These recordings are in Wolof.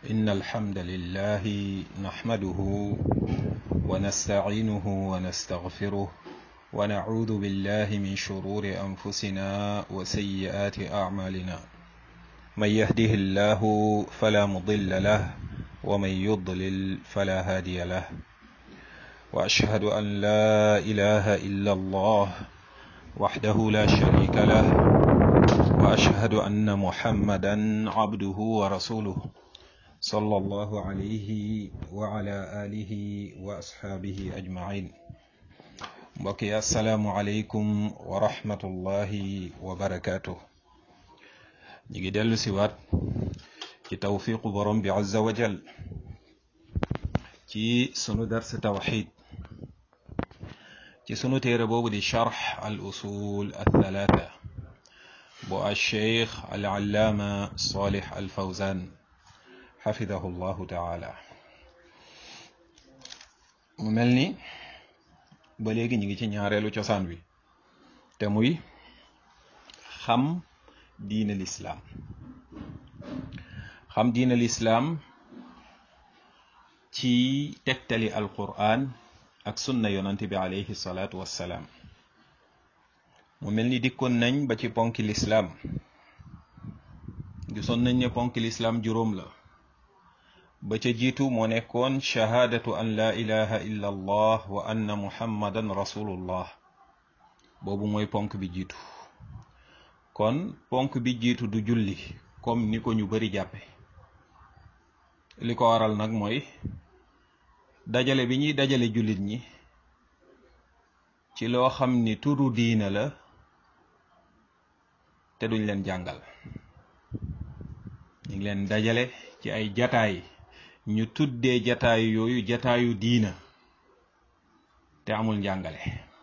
إن الحمد لله نحمده ونستعينه ونستغفره ونعوذ بالله من شرور أنفسنا وسيئات أعمالنا من يهده الله فلا مضل له ومن يضلل فلا هادي له وأشهد أن لا إله إلا الله وحده لا شريك له وأشهد أن محمدا عبده ورسوله صلى الله عليه وعلى آله وأصحابه أجمعين mbokki asalaamualeykum wa rahmatullahi wa barakaatu ñu ngi dellu si waat ci tawfiqu borom bi azza wa jal ci sunu dars tawxid ci sunu téere boobu di charx al usul althalatha bu alcheikh al allaama salih al fawzan xafidahu llahu taala mu mel ni ba léegi ñu ngi ci ñaareelu cosaan wi te muy xam diina lislaam xam diina lislaam ci tegtali alquran ak sunna yonante bi alayhi salaatu wassalaam mu mel ni dikkoon nañ ba ci ponki lislaam gisoon nañ ne ponki lislaam juróom la ba ca jiitu moo nekkoon shahaadatu an laa ilaha illa allah wa anna muhammadan rasulullah boobu mooy ponk bi jiitu kon ponk bi jiitu du julli comme ni ko ñu bari jàppe li ko waral nag mooy dajale bi ñuy dajale jullit ñi ci loo xam ni turu diina la te duñ leen jàngal ñu ngi leen dajale ci ay jataay ñu tuddee jataayu yooyu jataayu diina te amul njàngale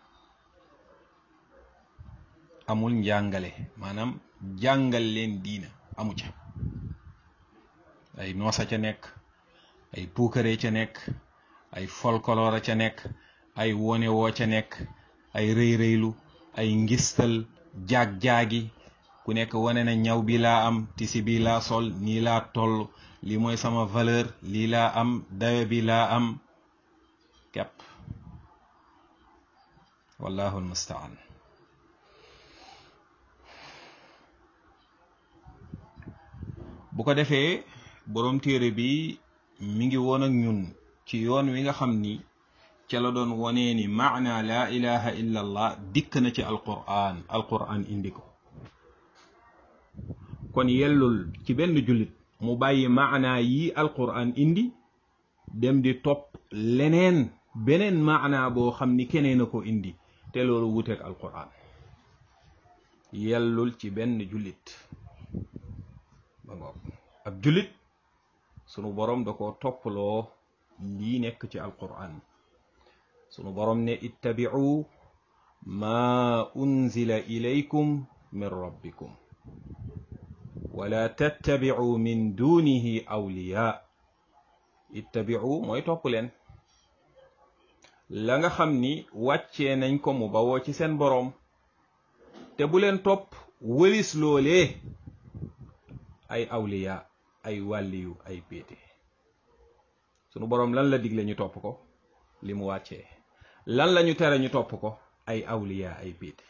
amul njàngale maanaam jàngal leen diina amu ca ay noosa ca nekk ay puukare ca nekk ay folklore ca nekk ay wone woo ca nekk ay rëy rëylu ay ngistal jaag-jaagi ku nekk wane na ñaw bi laa am tisi bi laa sol nii laa toll lii mooy sama valeur lii laa am dayo bi laa am kepp wallahu almustaan bu ko defee boroom téere bi mi ngi woon ak ñun ci yoon wi nga xam ni ca la doon wonee ni maana laa ilaha illa allah dikk na ci alquran alquran indi ko kon yellul ci benn jullit mu bàyyi maana yi alquran indi dem di topp leneen beneen maana boo xam ni keneen a ko indi te loolu wuteeg alquran yellul ci benn jullit ba ngoog ab jullit sunu borom da ko topploo lii nekk ci alquran sunu borom ne ittabi'u ma unzila ilaykum min rabbikum wala tattabi'u min dunihi awliya ittabi'u mooy topp leen la nga xam ni wàccee nañ ko mu bawoo ci seen boroom te bu leen topp wëlis loolee ay awliya ay wàlliyu ay péete sunu boroom lan la digle ñu topp ko li mu wàccee lan la ñu tere ñu topp ko ay awliya ay péete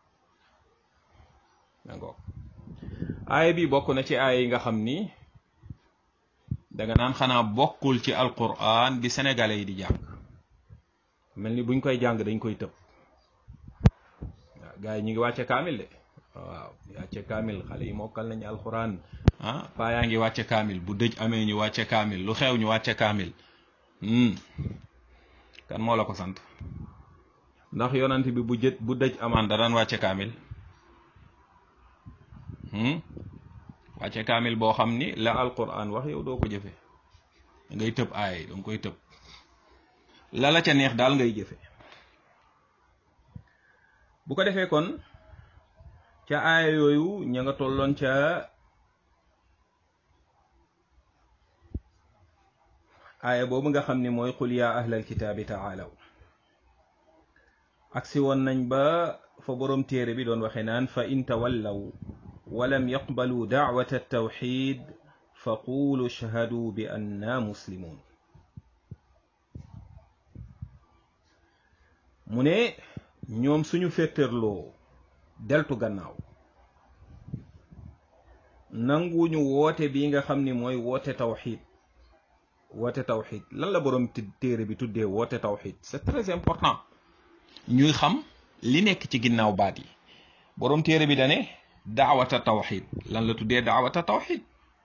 dangoog aaya bi bokk na ci aaya yi nga xam ni danga naan xanaa bokkul ci alquran bi sénégalais yi di jàng mel ni buñ koy jàng dañ koy tëb waaw gars yi ñu ngi wàcce kaamil de waaw wàcce kaamil xale yi mokkal nañu alquran ah paa yaa ngi wàcce kaamil bu dëj amee ñu wàcce kaamil lu xew ñu wàcce kaamil kan moo la ko sant ndax yonant bi bu jët bu dëj amaan da daan wàcce kaamil wàcce kaamil boo xam ni la alquran wax yow doo ko jëfe ngay tëb aay danga koy tëb la la ca neex daal ngay jëfe bu ko defee kon ca aaya yooyu ña nga tolloon ca aaya boobu nga xam ni mooy qul yaa ahlal kitaabi taalaw aksi woon nañ ba fa boroom téere bi doon waxe naan fa in tawallaw walam yaqbalu daawata altawxid fa quulu shahadu bi anna muslimun mu ne ñoom suñu féttarloo deltu gannaaw nanguñu woote bi nga xam ni mooy woote tawxid woote tawxid lan la borom téere bi tuddee woote tawxid c'est très important ñuy xam li nekk ci ginnaaw baat yi borom téere bi dane daawata tawxid lan la tuddee daawata tawxid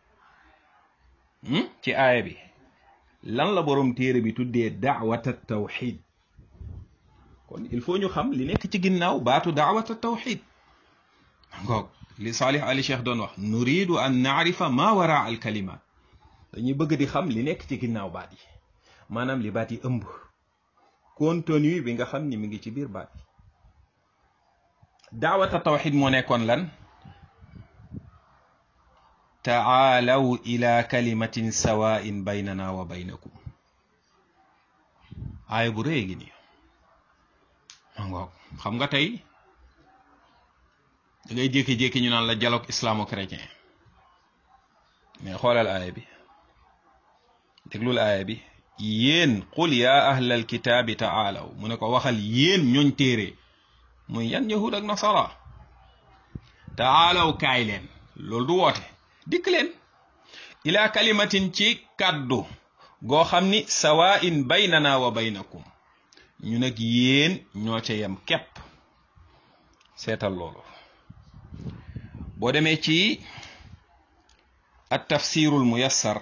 ci aaya bi lan la borom téere bi tuddee daawata tawxid kon il faut ñu xam li nekk ci ginnaaw baatu daawata tawxid ngoog li Salih Ali Cheikh doon wax nuridu an naarifa ma wara al kalimat dañuy bëgg di xam li nekk ci ginnaaw baat yi maanaam li baat yi ëmb contenu bi nga xam ni mi ngi ci biir baat yi daawata tawxid moo nekkoon lan taalaw ila kalimatin sawain baynana wa baynakum aaya bu rëy gi nii ngoog xam nga tey da ngay jékki-jékki ñu naan la dialogue islamo-chrétien mais xoolal aaya bi déglul aaya bi yéen qul yaa ahlal kitaabi taalaw mu ne ko waxal yéen ñooñ téere muy yan yahud ak nasara taalaw kaay leen loolu du woote dikk leen ila kalimatin ci kàddu goo xam ni sawaa'in baynana wa baynakum ñu nag yéen ñoo ca yem képp seetal loolu boo demee ci at tafsirul muyassar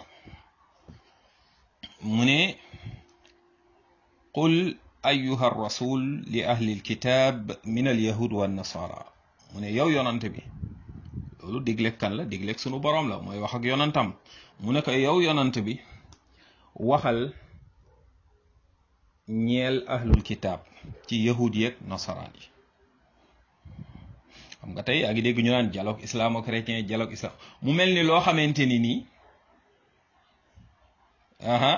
mu ne qul ayuha rasul li ahli alkitab min alyahud wa nasara mu ne yow yonante bi loolu digleeg kan la digleeg sunu boroom la mooy wax ak yonantam mu ne ko yow yonant bi waxal ñeel ahlul kitab ci yahud yeeg nasaraan yi xam nga tey yaa ngi dégg ñu naan dialogue islamo-chrétien dialogue islam mu mel ni loo xamante ni nii aha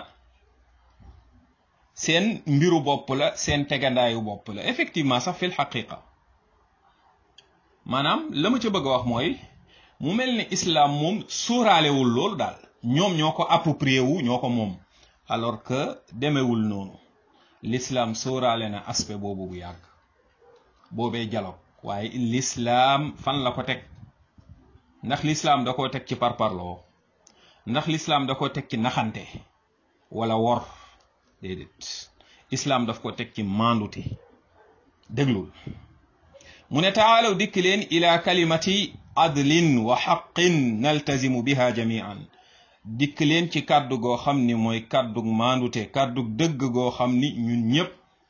seen mbiru bopp la seen tegandaayu bopp la effectivement sax fil xaqiqa maanaam la ma ca bëgg a wax mooy mu mel ni islam moom sóoraalewul loolu daal ñoom ñoo ko approprié wu ñoo ko moom alors que demewul noonu l'islam sóoraale na aspect boobu bu yàgg boobee dialogue waaye l'islam fan la ko teg ndax l'islam da koo teg ci parparloo ndax l'islam da koo teg ci naxante wala wor déedéet islam daf ko teg ci mandute déglul mu ne taalaw dikk leen ila kalimati adlin wa xaqin naltazimu biha jamian dikk leen ci kàddu goo xam ni mooy kàddug mandute kàddug dëgg goo xam ni ñun ñëpp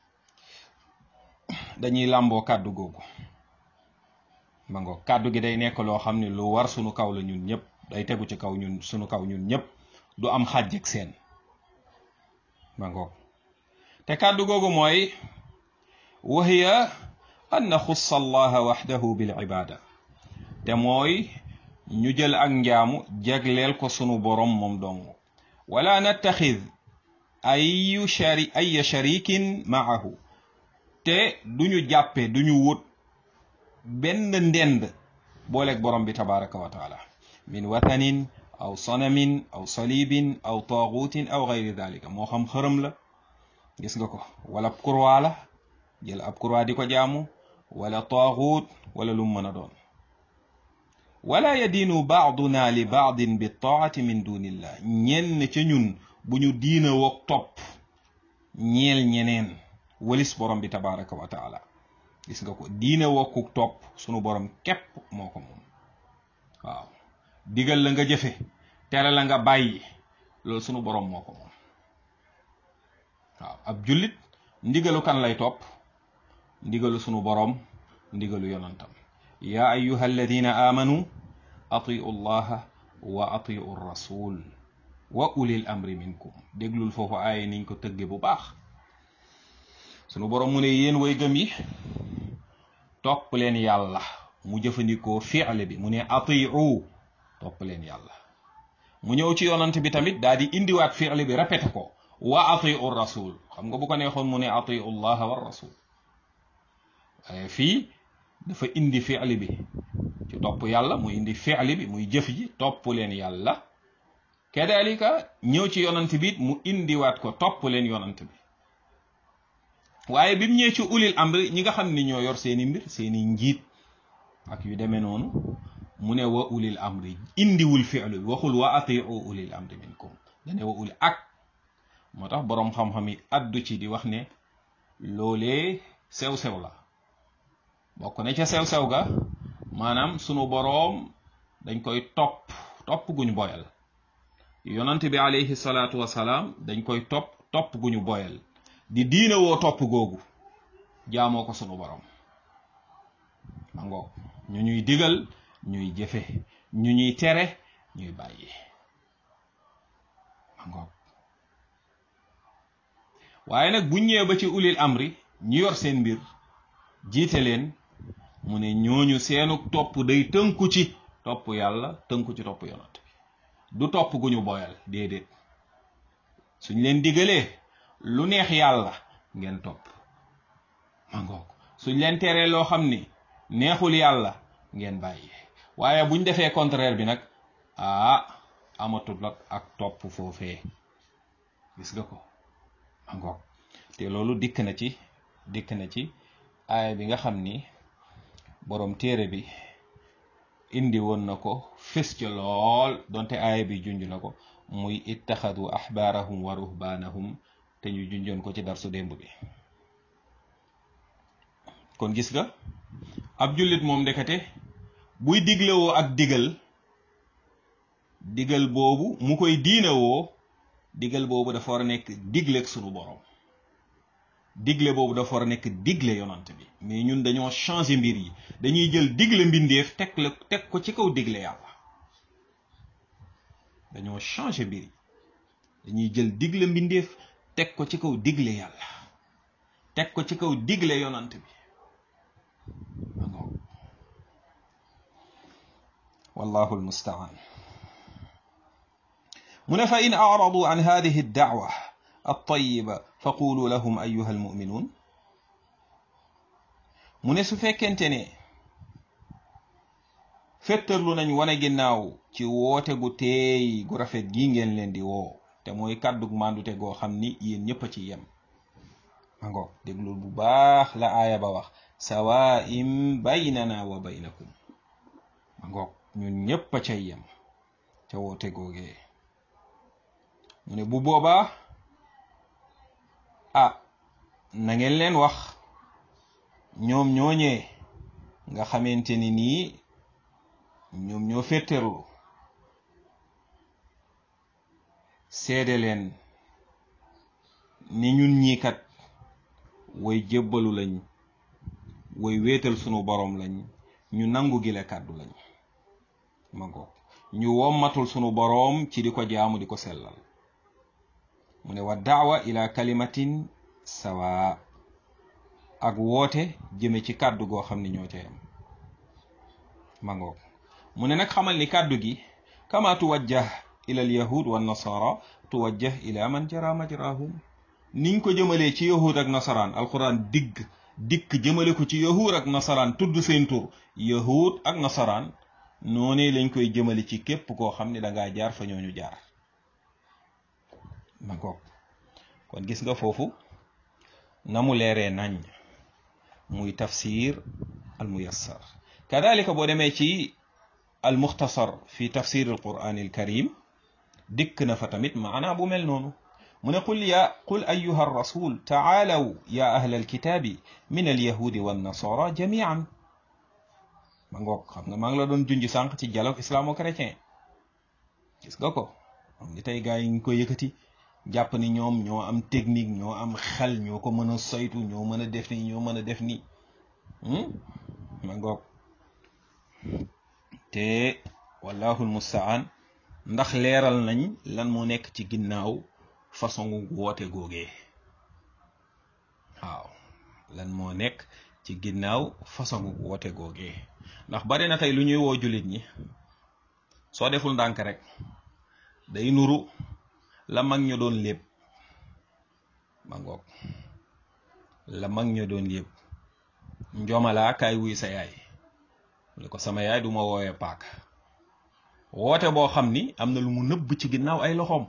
dañuy làmboo kàddu googu ma ngo kàddu gi day nekk loo xam ni lu war sunu kaw la ñun ñëpp day tegu ci kaw ñun sunu kaw ñun ñëpp du am xàjjeg seen ma ngo te kàddu googu mooy wahiya an naxussa allaha waxdahu bil ibada te mooy ñu jël ak njaamu jagleel ko sunu borom moom dong wala nattaxid ayu shari ay sharikin maahu te duñu jàppe duñu wut benn ndend booleeg borom bi tabaraka wa taala min wathanin aw sanamin aw salibin aw taagutin aw gayri dalika moo xam xërëm la gis nga ko wala ab kurwaa la jël ab kurwaa di ko jaamu wala taagut wala lu mën a doon wala yadiinu baaduna li baadin bi taati min dunillah ñenn ca ñun bu ñu diina woog topp ñeel ñeneen walis borom bi tabaraka wa taala gis nga ko diina wokkuk topp sunu borom képp moo ko moom waaw digal la nga jëfe tere la nga bàyyi loolu sunu borom moo ko moom waaw ab jullit ndigalu kan lay topp ndigalu sunu borom ndigalu yonantam yaa ayuha alladina amanu atiu llaha wa atiu rasul wa ulil amri minkum déglul foofu aaya niñ ko tëgge bu baax sunu borom mu ne yéen way gëm yi topp leen yàlla mu jëfandikoo fi'le bi mu ne atiu topp leen yàlla mu ñëw ci yonant bi tamit daal di indiwaat fi'le bi répété ko wa atiu rasul xam nga bu ko neexoon mu ne atiu llaha wa rasul waaye fii dafa indi fi'li bi ci topp yàlla muy indi fi'li bi muy jëf ji topp leen yàlla kadalika ñëw ci yonant bi mu indiwaat ko topp leen yonant bi waaye bi mu ñëwee ci ulil amri ñi nga xam ni ñoo yor seeni mbir seeni njiit ak yu demee noonu mu ne wa ulil amri indiwul fi'lu bi waxul wa atiu ulil amri minkum dane wa uli ak moo tax boroom xam-xam yi addu ci di wax ne loolee sew-sew la bokk na ca sew-sew ga maanaam sunu boroom dañ koy topp topp guñu boyal yonante bi alayhi salaatu wasalaam dañ koy topp topp guñu boyal di diina woo topp googu jaamoo ko sunu boroom ma ngoog ñu ñuy digal ñuy jëfe ñu ñuy tere ñuy bàyyi ma ngoog waaye nag bu ñëwee ba ci ulil amri ñu yor seen mbir jiite leen mu ne ñooñu seenu topp day tënku ci topp yàlla tënku ci topp yonant bi du topp gu ñu boyal déedéet suñ leen digalee lu neex yàlla ngeen topp ma ngoog suñ leen teree loo xam ni neexul yàlla ngeen bàyyi waaye buñ defee contraire bi nag ah amatul ak topp foofee gis nga ko ma ngoog te loolu dikk na ci dikk na ci aaya bi nga xam ni boroom téere bi indi woon na ko fés ca lool donte aaya bi junj na ko muy ittaxadu axbaarahum wa ruhbaanahum te ñu junjoon ko ci darsu démb bi kon gis nga ab jullit moom ndekete buy diglewoo ak digal digal boobu mu koy diinewoo digal boobu dafa war a nekk digleeg sunu borom digle boobu dafa war a nekk digle yonant bi mais ñun dañoo changer mbir yi dañuy jël digle mbindeef teg la teg ko ci kaw digle yàlla dañoo changer mbir yi dañuy jël digle mbindeef teg ko ci kaw digle yàlla teg ko ci kaw digle yonant bi wallahu almustaan mu ne fa in aradu an hadihi addaawa altayiba fa qulu lahum ayuha almuminuun mu ne su fekkente ne fettarlu nañ wane ginnaaw ci woote gu teey gu rafet gi ngeen leen di woo te mooy kàddug màndute goo xam ni yéen ñëpp a ci yem ma ngoog déglul bu baax la aaya ba wax sawaa'im baynana wa baynakum ma ngoog ñun ñëpp a cay yem ca woote googee mu ne bu boobaa ah na ngeen leen wax ñoom ñooñee nga xamante ni nii ñoom ñoo fétterlu seede leen ni ñun ñii kat way jébbalu lañ way wéetal sunu borom lañ ñu nangu gile kàddu lañ ma ngoog ñu wommatul sunu boroom ci di ko jaamu di ko sellal mu ne wa daawa ila kalimatin sawa ak woote jëme ci kàddu goo xam ni ñoo ca yam ma ngoog mu ne nag xamal ni kàddu gi kama tuwajjah ila al yahud wa nasara tuwajjah ila man jara majrahum niñ ko jëmalee ci yahud ak nasaraan alquran digg dikk jëmale ko ci yahud ak nasaraan tudd seen tur yahud ak nasaraan noonee lañ koy jëmale ci képp koo xam ne dangaa jaar fa ñooñu jaar ma ngoog kon gis nga foofu na mu leeree nañ muy tafsir al muyassar kadalika boo demee ci al muxtasar fi tafsir al quran al karim dikk na fa tamit maanaa bu mel noonu mu ne qul ya qul ayuha rasul taalaw ya ahla alkitaabi min alyahudi wannasara jamian ma ngoog xam nga maa ngi la doon junj sànq ci dialogue islamo-chrétien gis nga ko xam ni tey gars yi ngi ko yëkkati jàpp ni ñoom ñoo am technique ñoo am xel ñoo ko mën a saytu ñoo mën a def ni ñoo mën a def ni ma ngoog te wallahu almustaan ndax leeral nañ lan moo nekk ci ginnaaw façon woote googee waaw lan moo nekk ci ginnaaw façon woote googee ndax bari na tey lu ñuy woo jullit ñi soo deful ndànk rek day nuru la mag ñu doon lépp ma ngoog la mag ñu doon lépp njomalaa kaay wuy sa yaay mu ne ko sama yaay du ma woowee paaka woote boo xam ni am na lu mu nëbb ci ginnaaw ay loxoom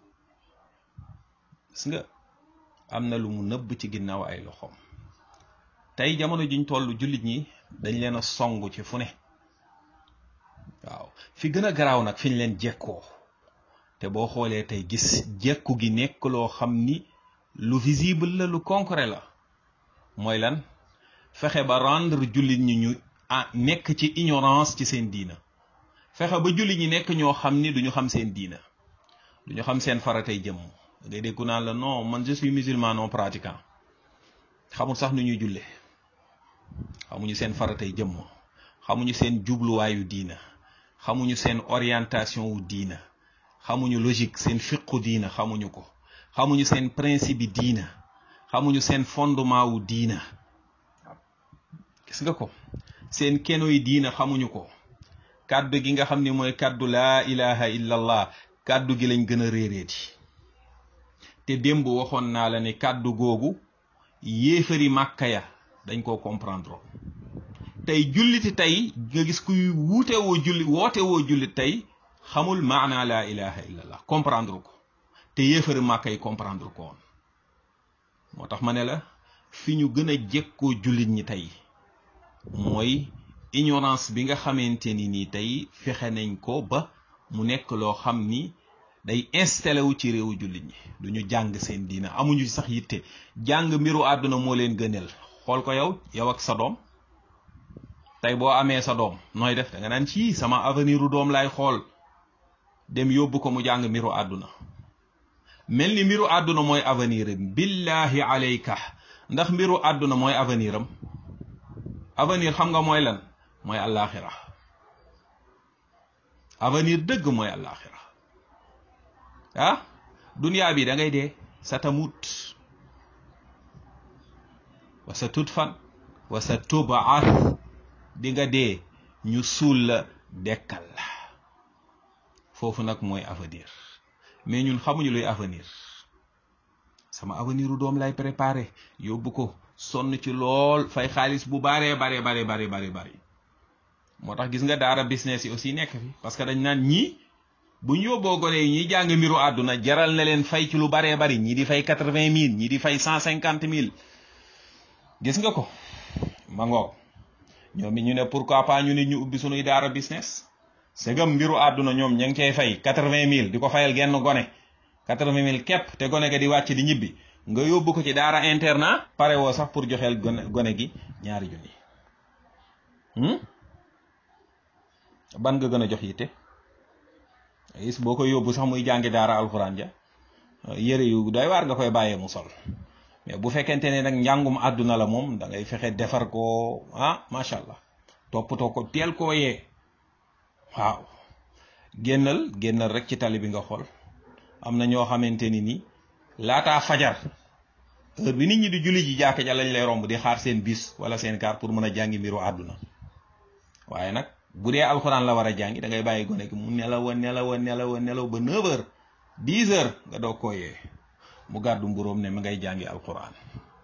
gis nga am na lu mu nëbb ci ginnaaw ay loxoom tey jamono jiñ toll jullit ñi dañ leen a song ci fu ne waaw fi gën a garaaw nag fi ñu leen jekkoo te boo xoolee tey gis jekku gi nekk loo xam ni lu visible la lu concret la mooy lan fexe ba rendre jullit ñi ñu ah nekk ci ignorance ci seen diina fexe ba jullit ñi nekk ñoo xam ni duñu xam seen diina duñu xam seen faratay jëmm ngay déggu naan la non man je suis musulman non pratiquant xamul sax nu ñuy julle xamuñu seen faratay jëmm xamuñu seen jubluwaayu diina xamuñu seen orientation wu diina xamuñu logique seen fiqu diina xamuñu ko xamuñu seen principe yi diina xamuñu seen fondement wu diina gis nga ko seen keno yi diina xamuñu ko kàddu gi nga xam ni mooy kàddu laa ilaha illallah kàddu gi lañ gën a réeréeti te démb waxoon naa la ne kàddu googu yéefari màkka ya dañ koo comprendre tey julliti tey nga gis kuy wuute woo julli woote woo jullit tey xamul maana laa ilaha illallah comprendre ko te yéefari màkka yi comprendre ko woon moo tax ma ne la fi ñu gën a jekkoo jullit ñi tey mooy ignorance bi nga xamante ni nii tey fexe nañ ko ba mu nekk loo xam ni day installé wu ci réewu jullit ñi duñu jàng seen diina amuñu sax yitte jàng mbiru àdduna moo leen gënal xool ko yow yow ak sa doom tey boo amee sa doom nooy def da nga naan ci sama avenir u doom laay xool dem yóbbu ko mu jàng mbiru àdduna mel ni mbiru àdduna mooy avenir am billahi alayka ndax mbiru àdduna mooy avenir am avenir xam nga mooy lan mooy àllaaxira avenir dëgg mooy àllaaxira ah duniyaa bi da ngay dee sa tamut wa sa tut fan wa sa tubaat di nga dee ñu suul la dekkal la foofu nag mooy avenir mais ñun xamuñu luy avenir sama avenir u doom lay préparé yóbbu ko sonn ci lool fay xaalis bu baree bare bare bare bare bare moo tax gis nga daara business yi aussi nekk fi parce que dañ naan ñii bu ñu yóbboo gone yi ñuy jàng mbiru àdduna jaral na leen fay ci lu baree bari ñii di fay quatre vingt mille ñii di fay cent cinquante mille gis nga ko ma ngoog ñoom it ñu ne pourquoi pas ñu nit ñu ubbi sunuy daara business segam mbiru àdduna ñoom ña ngi cay fay quatre vingt mille di ko fayal genn gone quatre vingt mille képp te gone ga di wàcc di ñibbi nga yóbbu ko ci daara internat pare woo sax pour joxeel gone gone gi ñaari junni ban nga gën a jox yitte gis boo koy yóbbu sax muy jàngi daara alxuraan ja yére yu doy waar nga koy bàyyee mu sol mais bu fekkente ne nag njàngum àdduna la moom da ngay fexe defar ko ah macha allah toppatoo ko teel koo yee waaw génnal génnal rek ci tali bi nga xool am na ñoo xamante ni ni laataa fajar heure bi nit ñi di julli ji jàkk ja lañ lay romb di xaar seen bis wala seen kaar pour mën a jàngi mbiru àdduna waaye nag bu dee alxuraan la war a jàngi da ngay bàyyi gone gi mu nelaw a nelaw a nelaw a nelaw ba 9 heures 10 heures nga doog koo yee mu gàddu mburóom ne mi ngay jàngi alxuraan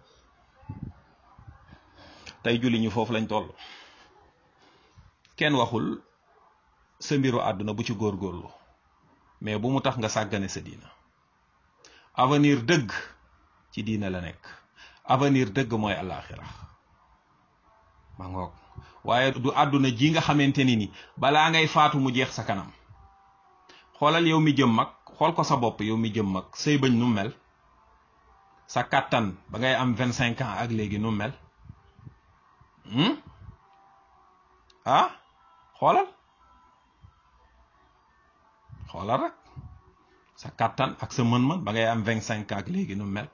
tey julli ñu foofu lañ toll kenn waxul sa mbiru àdduna bu ci góorgóorlu mais bu mu tax nga sàggane sa diina avenir dëgg ci diina la nekk avenir dëgg mooy àllaaxira ma ngoog waaye du àdduna ji nga xamante ni ni balaa ngay faatu mu jeex sa kanam xoolal yow mi jëm mag xool ko sa bopp yow mi jëm mag say bëñ nu mel sa kàttan ba ngay am vingt cinq ans ak léegi nu mel ah xoolal xoolal rek sa kàttan ak sa mën-mën ba ngay am vingt cinq ans ak léegi nu mel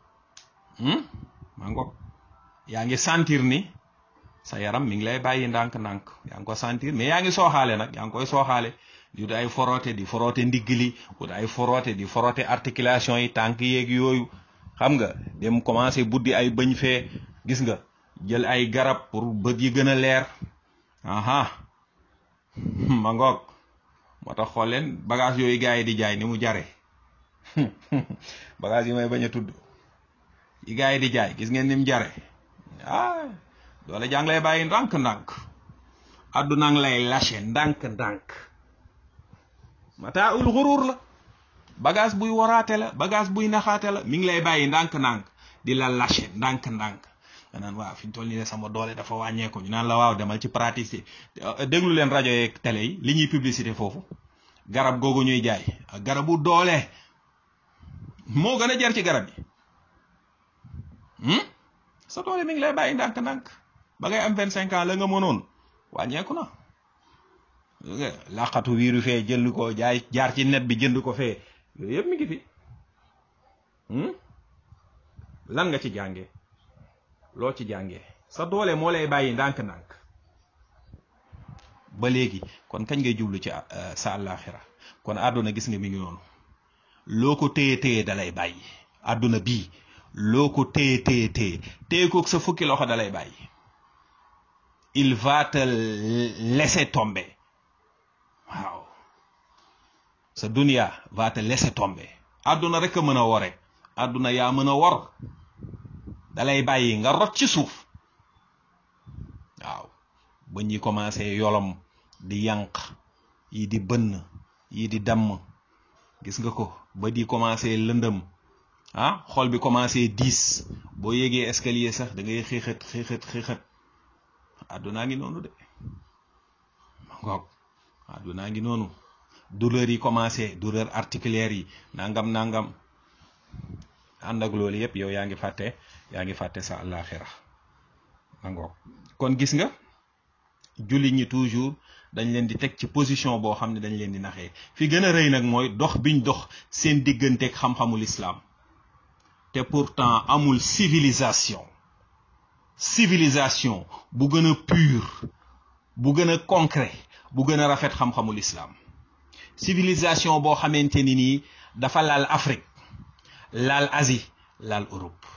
ma ngoog yaa ngi sentir ni sa yaram mi ngi lay bàyyi ndànk-ndànk yaa ngi ko sentir mais yaa ngi sooxaale nag yaa ngi koy sooxaale di wut ay foroote di foroote ndigg li wut ay foroote di foroote articulation yi tànk yeeg yooyu xam nga dem commencé buddi ay bëñ fee gis nga jël ay garab pour bët yi gën a leer aha ma ngoog moo tax xool leen bagage yooyu gars yi di jaay ni mu jare bagage yi may bañ a tudd yi gars yi di jaay gis ngeen ni mu jare ah doole jàng lay bàyyi ndànk-ndànk àdduna ngi lay lâché ndànk-ndànk mataaul xurur la bagage buy waraate la bagage buy naxaate la mi ngi lay bàyyi ndànk-ndànk di la lâché ndànk-ndànk nga naan waaw fi ñu toll nii de sama doole dafa wàññeeku ñu naan la waaw demal ci pratique déglu leen rajo yeeg télé yi li ñuy publicité foofu garab googu ñuy jaay ak garabu doole moo gën a jar ci garab yi sa doole mi ngi lay bàyyi ndànk-ndànk ba ngay am vingt cinq ans la nga mënoon wàññeeku na laqatu wiiru fee jënd ko jaay jaar ci net bi jënd ko fee yooyu yëpp mi ngi fi lan nga ci jàngee loo ci jàngee sa doole moo lay bàyyi ndànk-ndànk ba léegi kon kañ ngay jublu ci sa àllaaxira kon àdduna gis nga mi ngi noonu loo ko téye téye dalay bàyyi àdduna bii loo ko téye téye téye téye koog sa fukki loxo dalay bàyyi il va te laisser tomber waaw sa dunia va te laisser tomber àdduna rek a mën a wore àdduna yaa mën a wor dalay bàyyi nga rot ci suuf waaw ba ñi commencé yolom di yànq yi di bënn yi di damm gis nga ko ba di commencé lëndëm ah xol bi commencé diis boo yégee escalier sax da ngay xiixat xiixat xiixat àddunaa ngi noonu de ngoog àddunaa ngi noonu douleur yi commencé douleur articulaire yi nangam nangam ànd ak loolu yëpp yow yaa ngi fàtte yaa ngi fàtte sa àllaaxira ngoog kon gis nga jullit ñi toujours dañ leen di teg ci position boo xam ne dañ leen di naxee fi gën a rëy nag mooy dox biñ dox seen digganteeg xam-xamul islam te pourtant amul civilisation civilisation bu gën a pur bu gën a concret bu gën a rafet xam-xamul islam civilisation boo xamante ni nii dafa laal Afrique laal Asie laal Europe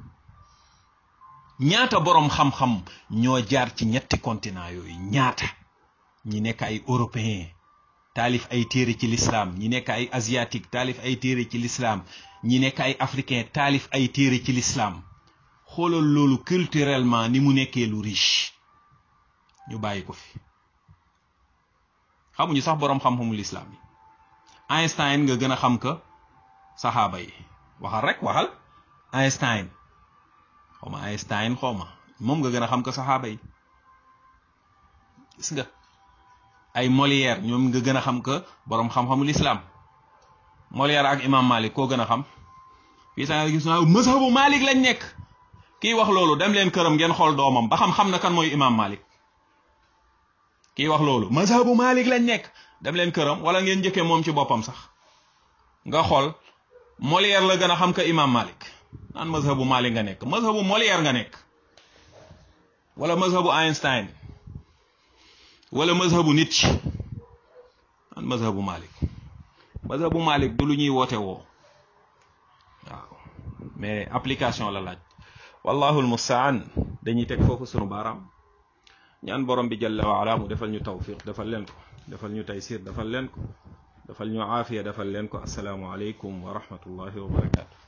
ñaata boroom xam-xam ñoo jaar ci ñetti continent yooyu ñaata ñi nekk ay européen taalif ay téere ci l'islam ñi nekk ay asiatique taalif ay téere ci l'islam ñi nekk ay africain taalif ay téere ci l'islam xoolal loolu culturellement ni mu nekkee lu riche ñu bàyyi ko fi xamuñu sax boroom xam-xamul islam yi Einstein nga gën a xam ka saxaaba yi waxal rek waxal Einstein xawma Einstein xawma moom nga gën a xam ka saxaaba yi gis nga ay Molière ñoom nga gën a xam que boroom xam-xamul islam Molière ak imam Malik koo gën a xam fii sax nga gis naa mazhabu Malik lañ nekk kii wax loolu dem leen këram ngeen xool doomam ba xam xam na kan mooy imam Malik kii wax loolu mazhabu Malik lañ nekk dem leen këram wala ngeen njëkkee moom ci boppam sax nga xool Molière la gën a xam que imam Malik naan mazhabu Malik nga nekk mazhabu Molière nga nekk wala mazhabu Einstein wala mazhabu Nietzsche an mazhabu Malik mazhabu Malik du lu ñuy woote woo waaw mais application la laaj wallahu almustaan dañuy teg foofu sunu baaraam ñaan borom bi jalla wa ala mu defal ñu tawfiq defal leen ko defal ñu taysir defal leen ko defal ñu aafiya defal leen ko asalaamu aleykum wa rahmatullahi wa barakatu